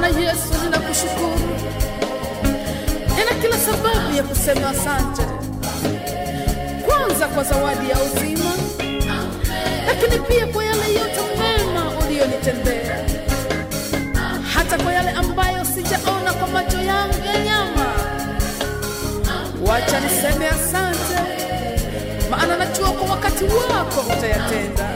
Bwana Yesu, ninakushukuru, nina kila sababu ya kusema asante, kwanza kwa zawadi ya uzima, lakini pia kwa yale yote mema uliyonitendea, hata kwa yale ambayo sijaona kwa macho yangu ya nyama. Wacha niseme asante, maana najua kwa wakati wako utayatenda.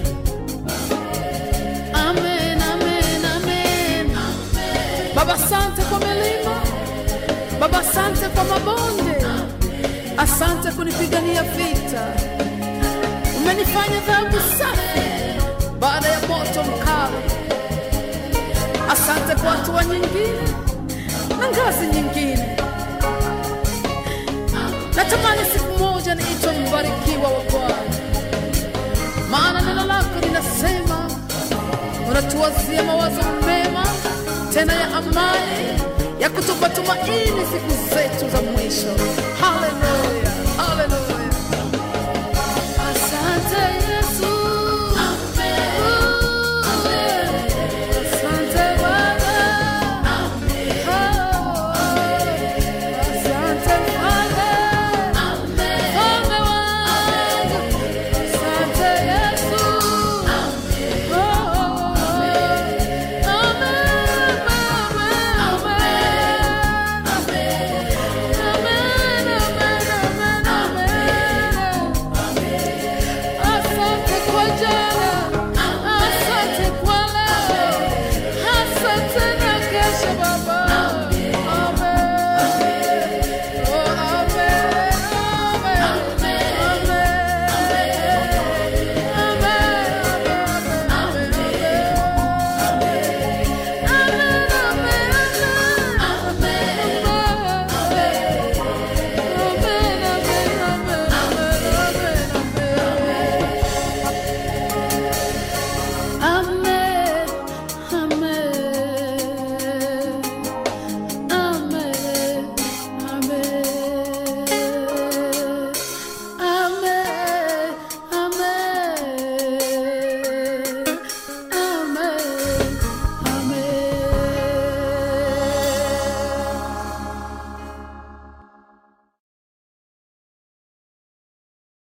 Amen, amen, amen. Baba, asante kwa milima, Baba, asante kwa mabonde, asante kunipigania vita. Umenifanya dhahabu safi baada ya moto mkali. Asante kwa hatua nyingine na ngazi nyingine. Natamani siku moja niitwe mbarikiwa wa Bwana, maana neno lako linasema unatuwazia mawazo mema tena ya amani ya kutupa tumaini siku zetu za mwisho. Haleluya, haleluya.